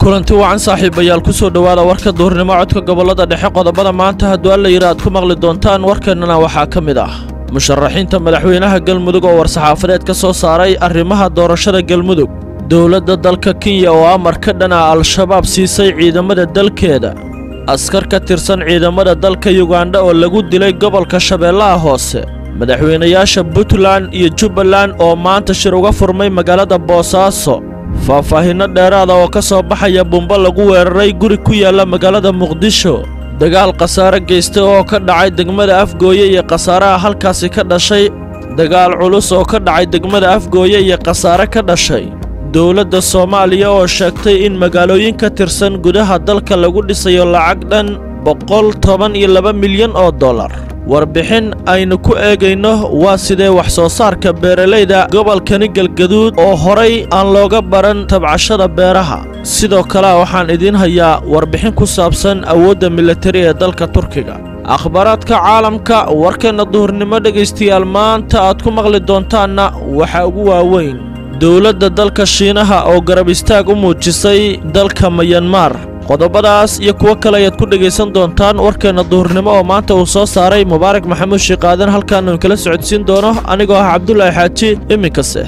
kulanti wacan saaxiibayaal ku soo dhowaada warka duurnimo codka gobollada dhexe qodobada maanta hadduu alla yidhi aad ku maqli doontaan warkeennana waxaa ka mid ah musharaxiinta madaxweynaha galmudug oo war-saxaafadeed ka soo saaray arrimaha doorashada galmudug dowladda dalka kenya oo amar ka dhan ah al-shabaab siisay ciidamada dalkeeda askar ka tirsan ciidamada dalka yugandha oo lagu dilay gobolka shabeellaha hoose madaxweynayaasha puntland iyo jubbaland oo maanta shir uga furmay magaalada boosaaso faahfaahinno dheeraada oo ka soo baxaya bumbo lagu weeraray guri ku yaalla magaalada muqdisho dagaal khasaare geystay oo ka dhacay degmada afgooye iyo khasaaraha halkaasi ka dhashay dagaal culus oo ka dhacay degmada afgooye iyo khasaare ka dhashay dowladda soomaaliya oo sheegtay in magaalooyin ka tirsan gudaha dalka lagu dhisayo lacag dhan boqol toban iyo laba milyan oo dollar warbixin aynu ku eegayno waa sidee wax soo saarka beeralayda gobolkani galgaduud oo horay aan looga baran tabcashada beeraha sidoo kale waxaan idiin hayaa warbixin ku saabsan awoodda militari ee dalka turkiga akhbaaraadka caalamka warkeenna duhurnimo dhegaystayaal maanta aad ku maqli doontaanna waxaa ugu waaweyn dowladda dalka shiinaha oo garab istaag u muujisay dalka mayanmar qodobadaas iyo kuwo kale ayaad ku dhegaysan doontaan warkeenna duhurnimo oo maanta uu soo saaray mubaarak maxamuud shiiqaadan halkaanu kala socodsiin doono anigoo ah cabdulaahi xaaji iminkase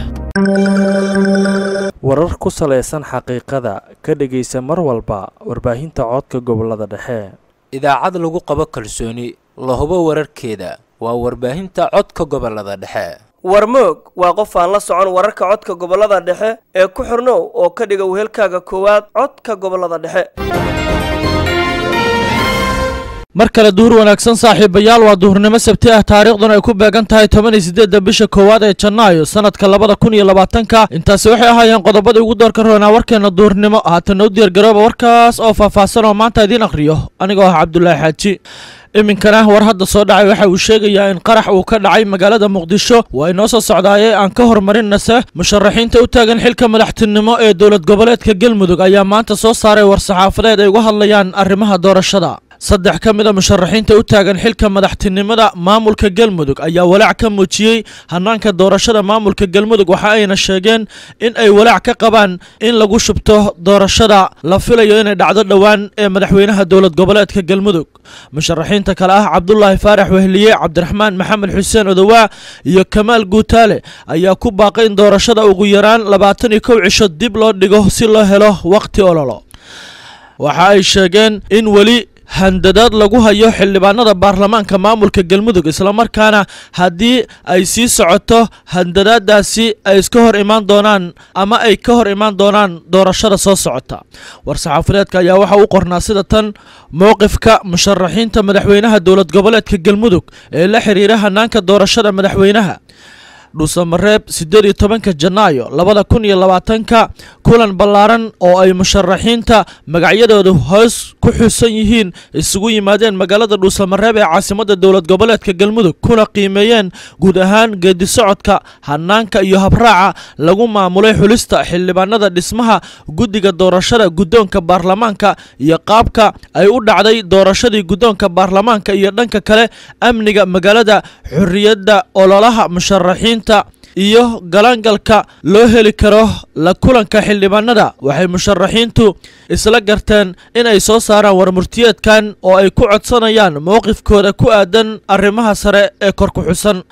warar ku salaysan xaqiiqada ka dhegaysa mar walba warbaahinta codka gobollada dhexe idaacad lagu qabo kalsooni la hubo wararkeeda waa warbaahinta codka gobollada dhexe warmoog waa qof aan la socon wararka codka gobollada dhexe ee ku xirnow oo ka dhiga wehelkaaga koowaad codka gobollada dhexe mar kale duhur wanaagsan saaxiibayaal waa duhurnimo sabti ah taariikhduna ay ku beegan tahay toban iyo siddeedda bisha koowaad ee janaayo sanadka labada kun iyo labaatanka intaasi waxay ahaayeen qodobadii ugu doorka roonaa warkeenna duhurnimo haatan u diyaargarooba warkaas oo faahfaahsan oo maanta idiin akhriyo anigoo ah cabdulaahi xaaji iminkana war hadda soo dhacay waxa uu sheegayaa in qarax uu ka dhacay magaalada muqdisho waa inoo soo socdaayee aan ka hormarinase musharaxiinta u taagan xilka madaxtinimo ee dowlad goboleedka galmudug ayaa maanta soo saaray war-saxaafadeed ay uga hadlayaan arrimaha doorashada saddex ka mid a musharaxiinta u taagan xilka madaxtinimada maamulka galmudug ayaa walaac ka muujiyey hanaanka doorashada maamulka galmudug waxa ayna sheegeen in ay walaac ka qabaan in lagu shubto doorashada la filayo inay dhacdo dhowaan ee madaxweynaha dowlad goboleedka galmudug musharaxiinta kale ah cabdulaahi faarax wehliye cabdiraxmaan maxamed xuseen odowaa iyo kamaal guutaale ayaa ku baaqay in doorashada ugu yaraan labaatan iyo kow cisho dib loo dhigo si loo helo wakhti ololo waxa ay sheegeen in weli handadaad lagu hayo xildhibaanada baarlamaanka maamulka galmudug islamarkaana haddii ay sii socoto handadaadaasi ay iska hor imaan doonaan ama ay ka hor imaan doonaan doorashada soo socota war-saxaafadeedka ayaa waxa u qornaa sida tan mowqifka musharaxiinta madaxweynaha dowlad goboleedka galmudug ee la xiriira hanaanka doorashada madaxweynaha dhuusamareeb siddeed iyo tobanka janaayo labada kun iyo labaatanka kulan ballaaran oo ay musharaxiinta magacyadoodu hoos ku xusan yihiin isugu yimaadeen magaalada dhuusamareeb ee caasimadda dowlad goboleedka galmudug kuna qiimeeyeen guud ahaan geedi socodka hanaanka iyo habraaca lagu maamulay xulista xildhibaanada dhismaha guddiga doorashada guddoonka baarlamaanka iyo qaabka ay u dhacday doorashadii guddoonka baarlamaanka iyo dhanka kale amniga magaalada xorriyadda ololaha musharaxiin iyo galaangalka loo heli karo la kulanka xildhibaanada waxay musharaxiintu isla garteen in ay soo saaraan warmurtiyeedkan oo ay ku codsanayaan mowqifkooda ku aadan arrimaha sare ee kor ku xusan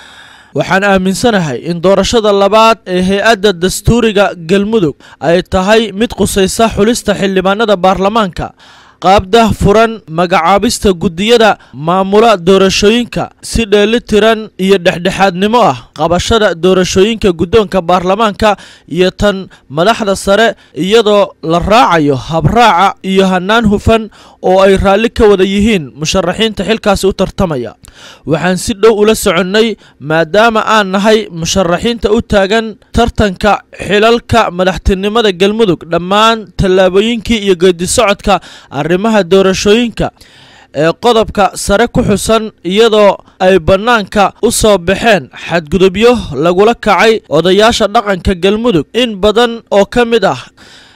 waxaan aaminsanahay in doorashada labaad ee hay-adda dastuuriga galmudug ay tahay mid qusaysa xulista xildhibaanada baarlamaanka qaabdah furan magacaabista guddiyada maamula doorashooyinka si dheeli tiran iyo dhexdhexaadnimo ah qabashada doorashooyinka guddoonka baarlamaanka iyo tan madaxda sare iyadoo la raacayo habraaca iyo hannaan hufan oo ay raalli ka wada yihiin musharaxiinta xilkaasi u tartamaya waxaan si dhow ula soconnay maadaama aan nahay musharaxiinta u taagan tartanka xilalka madaxtinimada galmudug dhammaan tallaabooyinkii iyo geedi socodka arrimaha doorashooyinka ee qodobka sare ku xusan iyadoo ay bannaanka u soo baxeen xadgudubyo lagula kacay odayaasha dhaqanka galmudug in badan oo ka mid ah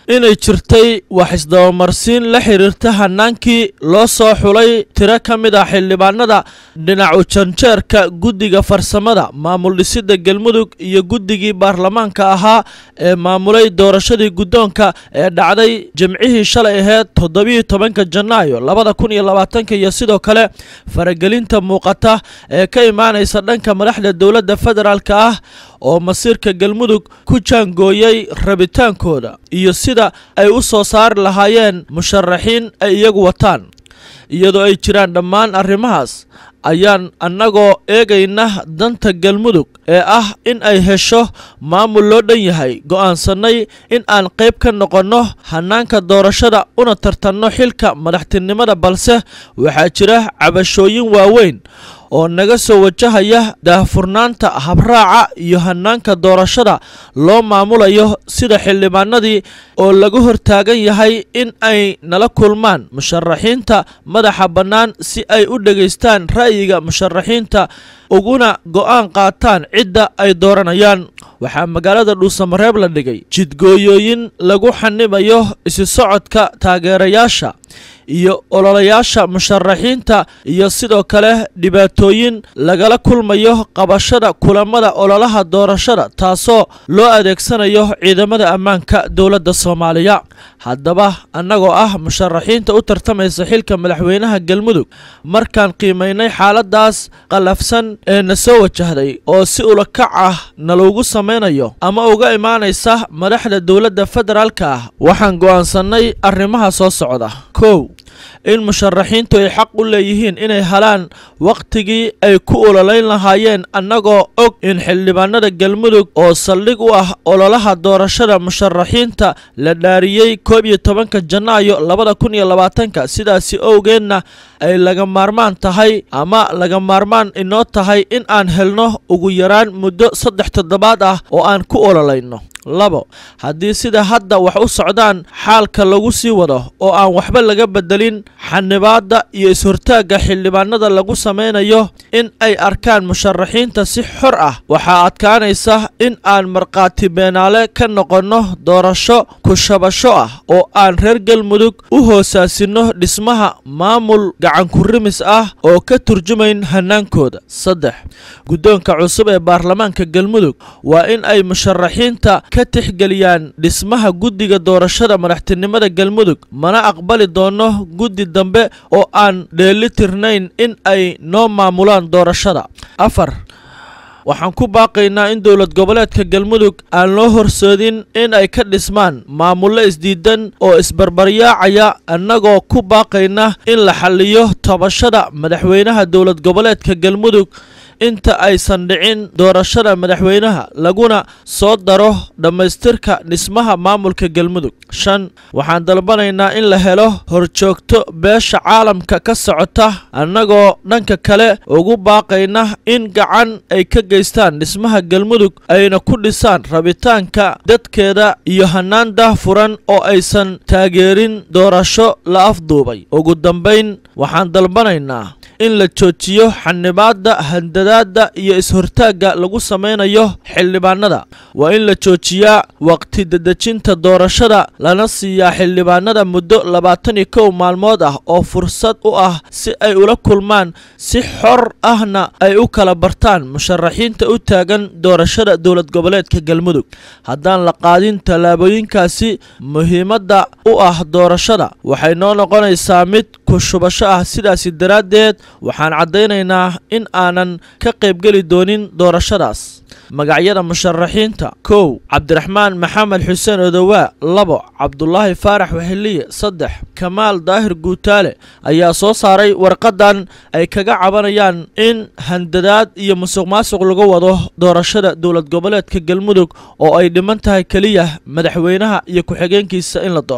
inay jirtay wax isdabamarsiin la xiriirta hanaankii loo soo xulay tiro ka mid ah xildhibaanada dhinacu janjeerka guddiga farsamada maamul dhisidda galmudug iyo guddigii baarlamaanka ahaa ee maamulay doorashadii guddoonka ee dhacday jimcihii shalay aheyd toddobiyo tobanka janaayo labada kun iyo labaatanka iyo sidoo kale faragelinta muuqata ee ka imaanaysa dhanka madaxda dowladda federaalka ah oo masiirka galmudug ku jaangooyey rabitaankooda iyo sida ay u soo saari lahaayeen musharaxiin ay iyagu wataan iyadoo ay jiraan dhammaan arrimahaas ayaan annagoo eegayna danta galmudug ee ah in ay hesho maamul loo dhan yahay go'aansannay in aan qayb ka noqonno hannaanka doorashada una tartanno xilka madaxtinimada balse waxaa jira cabashooyin waaweyn oo naga soo wajahaya daahfurnaanta habraaca iyo hannaanka doorashada loo maamulayo sida xildhibaanadii oo laga hortaagan yahay in ay nala kulmaan musharaxiinta madaxa bannaan si ay u dhegaystaan ra'yiga musharaxiinta uguna go'aan qaataan cidda ay dooranayaan waxaa magaalada dhuusamareeb la dhigay jidgooyooyin lagu xanibayo isi socodka taageerayaasha iyo ololayaasha musharaxiinta iyo sidoo kale dhibaatooyin lagala kulmayo qabashada kulamada ololaha doorashada taasoo loo adeegsanayo ciidamada ammaanka dowladda soomaaliya haddaba annagoo ah musharaxiinta u tartamaysa xilka madaxweynaha galmudug markaan qiimaynay xaaladaas qallafsan ee na soo wajahday oo si ulakac ah naloogu samaynayo ama uga imaanaysa madaxda dowladda federaalka ah waxaan go'aansannay arrimaha soo socda kow in musharaxiintu ay xaq u leeyihiin inay helaan wakhtigii ay ku ololayn lahaayeen annagoo og in xildhibaanada galmudug oo saldhig u ah ololaha doorashada musharaxiinta la dhaariyey koob iyo tobanka janaayo labada kun iyo labaatanka sidaasi owgeedna ay laga maarmaan tahay ama laga maarmaan inoo tahay in aan helno ugu yaraan muddo saddex toddobaad ah oo aan ku ololayno labo haddii sida hadda wax u socdaan xaalka lagu sii wado oo aan waxba laga bedelin xanibaadda iyo is-hortaagga xildhibaanada lagu samaynayo in ay arkaan musharaxiinta si xor ah waxaa adkaanaysa in aan markhaati beenaale ka noqonno doorasho kushabasho ah oo aan reer galmudug u hoosaasinno dhismaha maamul gacankurimis ah oo ka turjumayn hannaankooda saddex guddoonka cusub ee baarlamaanka galmudug waa in ay musharaxiinta ka tixgeliyaan dhismaha guddiga doorashada madaxtinimada galmudug mana aqbali doono guddi dambe oo aan dheelitirnayn in ay noo maamulaan doorashada afar waxaan ku baaqaynaa in dowlad goboleedka galmudug aan loo horsoodin in ay ka dhismaan maamullo isdiidan oo isbarbaryaacaya annagoo ku baaqayna in la xalliyo tabashada madaxweynaha dowlad goboleedka galmudug inta aysan dhicin doorashada madaxweynaha laguna soo daro dhammaystirka dhismaha maamulka galmudug shan waxaan dalbanaynaa in la helo horjoogto beesha caalamka ka socota annagoo dhanka kale ugu baaqayna in gacan ay ka geystaan dhismaha galmudug ayna ku dhisaan rabitaanka dadkeeda iyo hannaan daahfuran oo aysan taageerin doorasho la afduubay ugu dambayn waxaan dalbanaynaa in la joojiyo xanibaadda handadaadda iyo is-hortaagga lagu samaynayo xildhibaanada waa in la joojiyaa waqti dedejinta doorashada lana siiyaa xildhibaanada muddo labaatan iyo kow maalmood ah oo fursad u ah si ay ula kulmaan si xor ahna ay u kala bartaan musharaxiinta u taagan doorashada dowlad goboleedka galmudug haddaan la qaadin tallaabooyinkaasi muhiimadda u ah doorashada waxay noo noqonaysaa mid ku shubasho ah sidaasi daraaddeed waxaan caddaynaynaa in aanan ka qaybgeli doonin doorashadaas magacyada musharaxiinta kow cabdiraxmaan maxamed xuseen odowaa labo cabdulaahi faarax weheliye saddex kamaal daahir guutaale ayaa soo saaray warqadan ay kaga cabanayaan in handadaad iyo musuq maasuq lagu wado doorashada dowlad goboleedka galmudug oo ay dhiman tahay keliya madaxweynaha iyo ku-xigeenkiisa in la doorto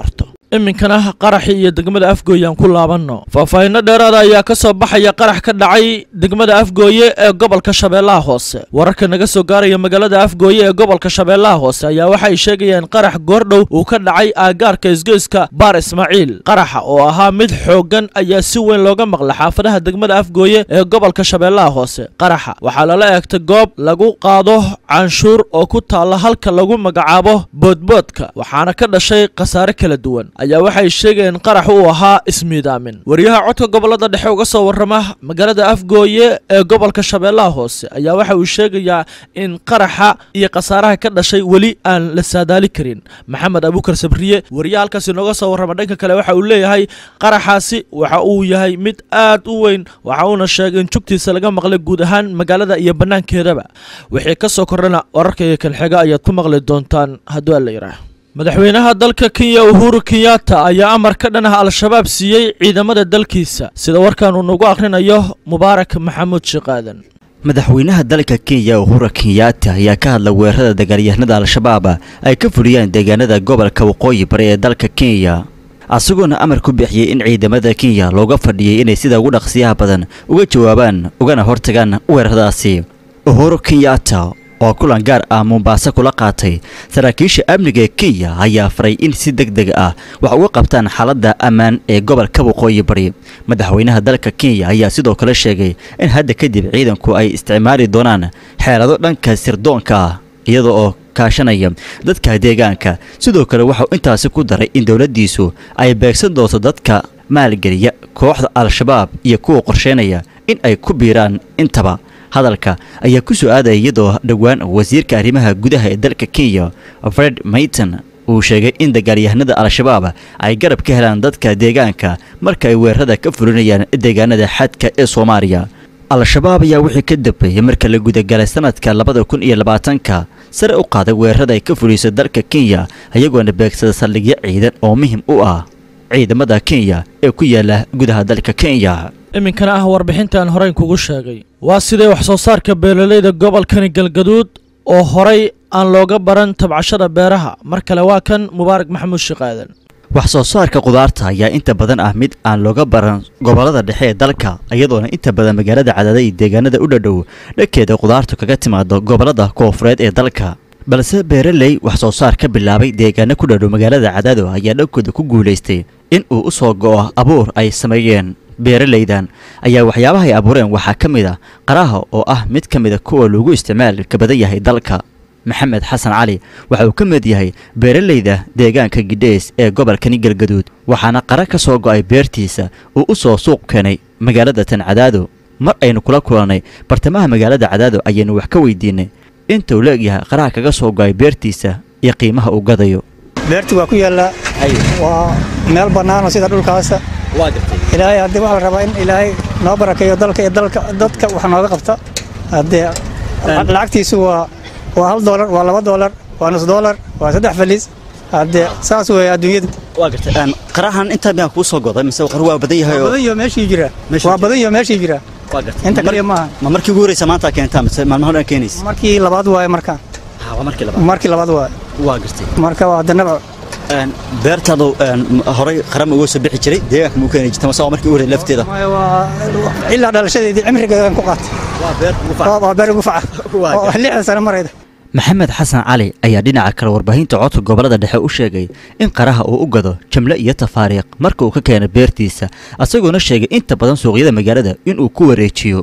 iminkana qaraxii iyo degmada afgooye aan ku laabanno faahfaahinno dheeraada ayaa ka soo baxaya qarax ka dhacay degmada afgooye ee gobolka shabeellaha hoose wararka naga soo gaaraya magaalada afgooye ee gobolka shabeellaha hoose ayaa waxa ay sheegayaan qarax goordhow uu ka dhacay aagaarka isgoyska baar ismaaciil qaraxa oo ahaa mid xooggan ayaa si weyn looga maqla xaafadaha degmada afgooye ee gobolka shabeellaha hoose qaraxa waxaa lala eegtay goob lagu qaado canshuur oo ku taalla halka lagu magacaabo boodboodka waxaana ka dhashay khasaare kala duwan ayaa waxay sheegayeen qarax uu ahaa ismiidaamin wariyaha codka gobolada dhexe uga soo warrama magaalada afgooye ee gobolka shabeellaha hoose ayaa waxa uu sheegayaa in qaraxa iyo khasaaraha ka dhashay weli aan la saadaali karin maxamed abuukar sabriye wariyaha halkaasi nooga soo warrama dhanka kale waxa uu leeyahay qaraxaasi waxa uu yahay mid aad u weyn waxa uuna sheegay in jugtiisa laga maqlay guud ahaan magaalada iyo bannaankeedaba wixii ka soo kordhana wararkaiyo kalxiga ayaad ku maqli doontaan hadduu alla yidhaah madaxweynaha dalka kenya uhuru kenyatta ayaa amar ka dhan ah al-shabaab siiyey ciidamada dalkiisa sida warkan uu nagu akhrinayo mubaarak maxamuud shiqaadan madaxweynaha dalka kenya uhuru kenyatta ayaa ka hadla weerarada dagaalyahanada al-shabaab ay ka fuliyaan deegaanada gobolka waqooyi bari ee dalka kenya isagoona amar ku bixiyey in ciidamada kenya looga fadhiyay inay sida ugu dhaqsiyaha badan uga jawaabaan ugana hortagaan weeraradaasi uhuru kenyatta oo kulan gaar ah mombaaso kula qaatay saraakiisha amniga ee kenya ayaa faray in si deg deg ah wax uga qabtaan xaaladda ammaan ee gobolka waqooyi bari madaxweynaha dalka kenya ayaa sidoo kale sheegay in hadda kadib ciidanku ay isticmaali doonaan xeelado dhanka sirdoonka ah iyada oo kaashanaya dadka deegaanka sidoo kale waxauu intaasi ku daray in dowladdiisu ay beegsan doonto dadka maalgeliya kooxda al-shabaab iyo kuwa qorsheynaya in ay ku biiraan intaba hadalka ayaa ku soo aadaya iyadoo dhowaan wasiirka arrimaha gudaha ee dalka kenya fred mayton uu sheegay in dagaalyahanada al-shabaab ay garab ka helaan dadka deegaanka marka ay weerarada ka fulinayaan deegaanada xadka ee soomaaliya al-shabaab ayaa wixii ka dambeeyey marka la gudagalay sanadka labada kun iyo labaatanka sare u qaaday weerarada ay ka fuliso dalka kenya iyagoona beegsada saldhigyo ciidan oo muhim u ah ciidamada kenya ee ku yaala gudaha dalka kenya iminkana ah warbixintaan horeyn kugu sheegay waa sidee wax soo saarka beeralayda gobolkani galgaduud oo horay aan looga baran tabcashada beeraha mar kale waa kan mubaarak maxamuud shiqaadan wax soo saarka khudaarta ayaa inta badan ah mid aan looga baran gobolada dhexe ee dalka iyadoona inta badan magaalada cadaada iyo deegaanada u dhadhow dhankeeda khudaartu kaga timaado gobolada koofureed ee dalka balse beeraley wax soo saar ka bilaabay deegaano ku dhadhow magaalada cadaado ayaa dhankooda ku guulaystay in uu u soo go'o abuur ay sameeyeen beeralaydan ayaa waxyaabaha ay abuureen waxaa ka mid a qaraha oo ah mid ka mida kuwa lagu isticmaalka badan yahay dalka maxamed xasan cali waxa uu ka mid yahay beeralayda deegaanka gidheys ee gobolkani galgaduud waxaana qara ka soo go'ay beertiisa uu u soo suuq keenay magaalada tan cadaado mar aynu kula kulannay bartamaha magaalada cadaado ayaynu wax ka weydiinay intuu leegyahay qaraha kaga soo go'ay beertiisa iyo qiimaha uu gadayo beerti waa ku yaallaa waa meel bannaanoo sida dhulkaasa ilaahay haddii waxaa la rabaa in ilaahay noo barakeeyo dalka iyo dalka dadka wax nooga qabta haddee lacagtiisu waa waa hal doolar waa laba doolar waa nus doolar waa saddex faliis haddee saas weeye adduunyadu qarahan intaa miyaa kuu soo goday mise qar waa badan yahay waa badan iyo meeshii jira waa badan iyo meeshii jira inta kaliya maaha ma markii ugu horeysa maanta keentaa mise maalmaha dhan keenaysa markii labaad waaye markaan waa markii labaad markii labaad waaye waa gartay marka waa hadanaba beertaadu horay qarama uga soo bixi jiray deegaanka muu keeni jirta mase waa markii ugu horey lafteeda ilaa dhalashadeedii cimrigeedan ku qaatay waa beer ugu faca oo lixdan sano marayda maxamed xasan cali ayaa dhinaca kale warbaahinta codka gobolada dhexe u sheegay in qaraha uu u gado jamle iyo tafaariiq marka uu ka keeno beertiisa asagoona sheegay inta badan suuqyada magaalada inuu ku wareejiyo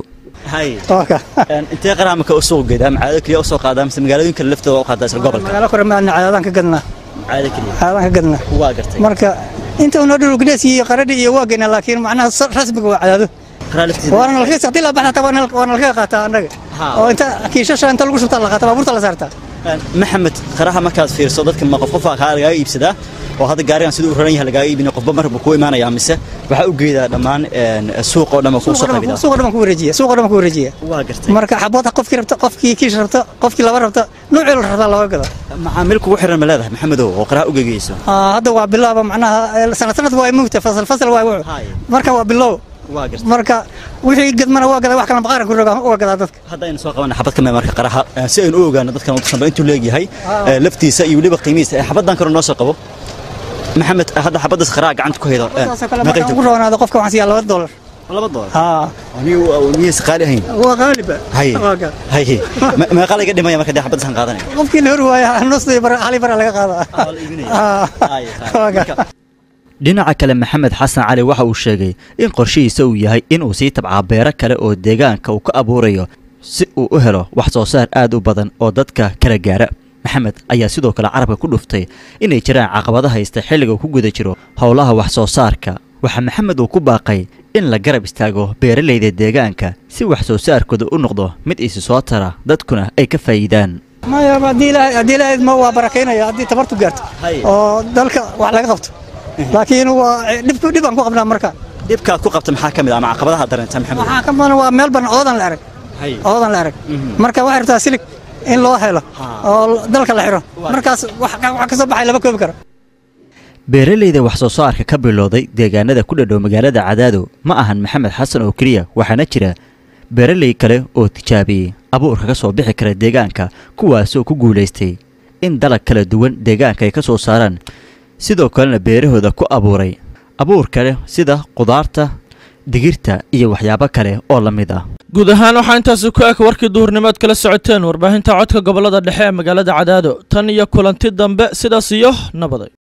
intee qaraha marka u suuq geedaa macaado keliya u soo qaadaa mise magaalooyinka laftooda u qaadaa isla gobolka magaalo kore maadna caadadaan ka gadnaa caado keliya caadadaan ka gadnaa waa gartay marka inta unoo dhul gudhees iyo qaradhi iyo waa geynaa laakiin macnaha rasmiga waa cadaado qaraa laftiisa waana nalka hadii la baxda taa waa nalka qaataa annaga oo inta kiishasha inta lagu shubtaa la qaataa baabuurta la saartaa maxamed qaraha markaad fiirso dadka ma qof qofa kaa lagaaga iibsadaa oo hadda gaarigan siduu u raran yahay lagaaga iibin qofba marba ku imaanaya mise waxaa u geedaa dhammaan suuq oo dhan ku soo qaybida suuq oo dhan ku wareejiya suuq oo dhan ku wareejiya waa gartay marka xabad qofkii rabta qofkii kiish rabta qofkii laba rabta nuucii la rabta looga gada macaamiil kugu xiran ma leedahay maxamedow oo qaraha u gegeyso hadda waa bilaaba macnaha sanad sanad waa mugta fasal fasal waa wuxuu marka waa bilow waa gartay marka wixii gadmana waa gadaa wax kala maqaaran ku rogaa waa gadaa dadka haddaynu soo qabanay xabad ka mid marka qaraha si aynu u ogaano dadkan uu tusanba intuu leegyahay laftiisa iyo weliba qiimihiisa xabaddan kale noo soo qabo maxamed hadda xabaddas qaraa gacanta ku haydo taasoo kale markaan ugu roonaado qofka waxaan siiyaa laba dolar laba dolar haa miyaysa qaali ahayn waa qaaliba haye Waa gaa. haye meeqa laga dhimaya marka dee xabaddasan qaadanaya qofkii la hori waaya nus iyo bara hali bara laga qaadaa Haa. Waa gaa. dhinaca kale maxamed xasan cali waxa uu sheegay in qorshihiisa uu yahay inuu sii tabcaa beero kale oo deegaanka uu ka abuurayo si uu u helo wax soo saar aad u badan oo dadka kala gaara maxamed ayaa sidoo kale carabka ku dhuftay inay jiraan caqabado haysta xilliga uu ku guda jiro howlaha wax soo saarka waxaa maxamed uu ku baaqay in la garab istaago beeralayda deegaanka si wax soo saarkooda u noqdo mid isi soo tara dadkuna ay ka faa'iidaan maya haddii ilaahay haddii ilaahay ma waa barakaynaya haddii tabartu gaarto Haye. oo dalka wax laga qabto laakiin waa dhib dhib aan ku qabnaa marka dhibkaad ku qabta maxaa ka mid ah ama caqabadaha dareenta maxamed waxaa ka badan waa meel badan oodan la arag Haye. oodan la arag marka waxay rabtaa silig in loo helo oo dalka la xiro markaas wax wax ka soo baxay lama koobi karo beeralayda wax soo saarka ka bilowday deegaanada ku dhadhow magaalada cadaado ma ahan maxamed xasan oo keliya waxaana jira beeralay kale oo tijaabiyey abuurka ka soo bixi kara deegaanka kuwaasoo ku guulaystay in dalag kala duwan deegaanka ay ka soo saaraan sidoo kalena beerahooda ku abuuray abuur kale sida qudaarta digirta iyo waxyaabo kale oo la mid ah guud ahaan waxaa intaasi ku eg warkii duhurnimood kala socoteen warbaahinta codka gobolada dhexe ee magaalada cadaado tan iyo kulanti dambe sidaas iyo nabaday